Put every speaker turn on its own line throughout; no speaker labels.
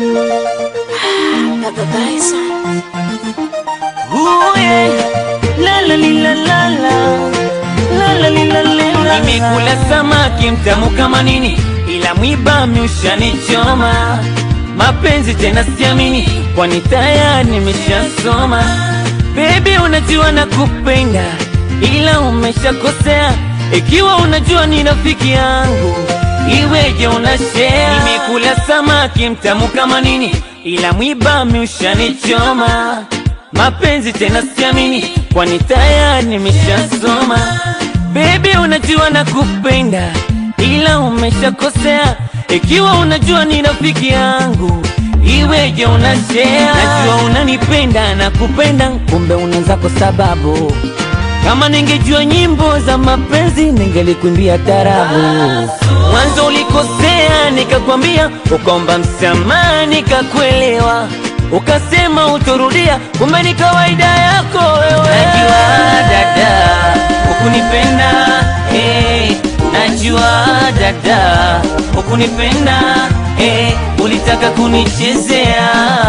Baba Bison.
Ooh, yeah. La la li, la la la. La la li, la li, la la. Nimekula samaki mtamu kama nini, ila mwiba meushanichoma. Mapenzi tena siamini, kwani tayari nimeshasoma. Baby, unajua nakupenda, ila umeshakosea. Ikiwa unajua ni rafiki yangu, iweje unashare? Nimekula samaki mtamu kama nini, ila mwiba meushanichoma. Mapenzi tena siamini, kwani tayari nimeshasoma. Baby, unajua nakupenda, ila umeshakosea. Ikiwa unajua ni rafiki yangu, iweje unashare? Najua unanipenda na kupenda, kumbe unaanza kwa sababu kama ningejua nyimbo za mapenzi ningelikuimbia tarabu. Mwanzo ulikosea, nikakwambia, ukaomba msamaha, nikakuelewa, ukasema utorudia, kumbe ni kawaida yako wewe. Najua dada, ukunipenda eh, najua dada, ukunipenda eh, ulitaka kunichezea,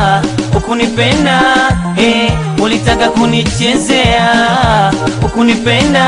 ukunipenda eh, ulitaka kunichezea, ukunipenda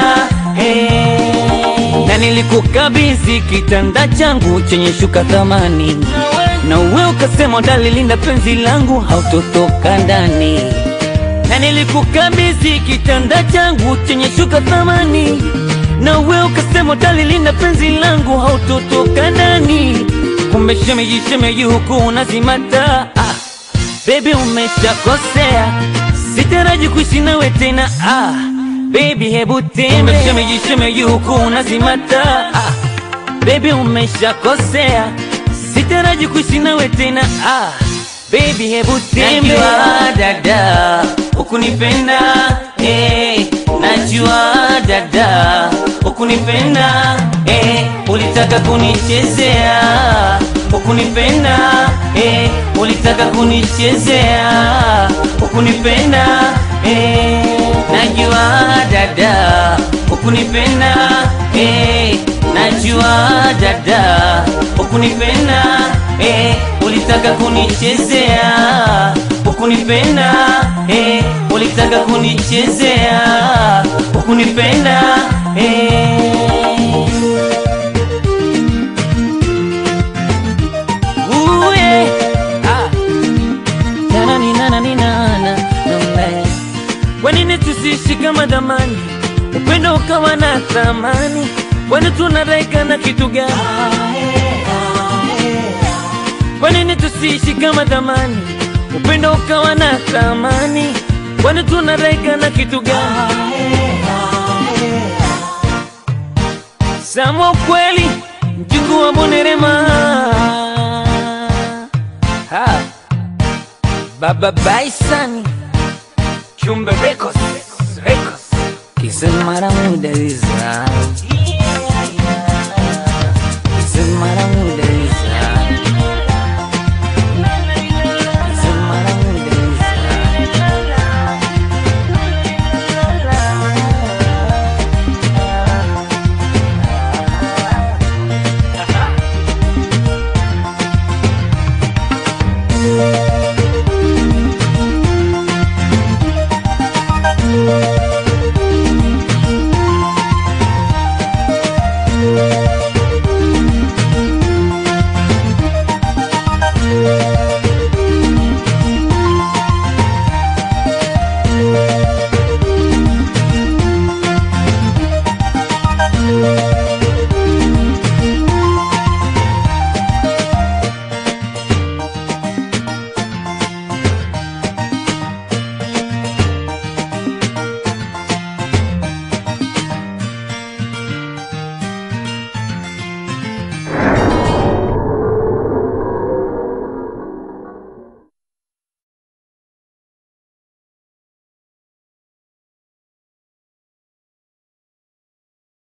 eh, na nilikukabidhi kitanda changu chenye shuka thamani, na uwe ukasema utalilinda penzi langu, hautotoka ndani na nilikukabidhi kitanda changu chenye shuka thamani, na wewe ukasema utalilinda penzi langu, hautotoka ndani. Kumbe shemeji, shemeji huku unazimata. Ah, baby umeshakosea, sitaraji kuishi nawe tena. Ah, baby hebu tembe. Kumbe shemeji, shemeji huku unazimata. Ah, baby umeshakosea, sitaraji kuishi nawe tena. Ah, baby hebu tembe. Najua dada ukunipenda eh, najua dada ukunipenda eh, ulitaka kunichezea ukunipenda eh, ulitaka kunichezea ukunipenda eh, najua dada ukunipenda eh, najua dada ukunipenda eh, ulitaka kunichezea ukunipenda eh, ulitaka kunichezea ukunipenda eh. Ooh, yeah. Ah. Na-na-ni-na-na-ni-na-na. Na-na. Kwa nini tusiishi kama zamani, upendo ukawa na thamani? Kwani tunadaika na kitu gani? Kwa nini tusiishi kama zamani, upendo ukawa na thamani? Kwani tunadaika na kitu gani? Sama ukweli, mjukuu wa Bonerema. Ha. Baba Bison, Chumbe Records, Records. Kisa mara muda hizo.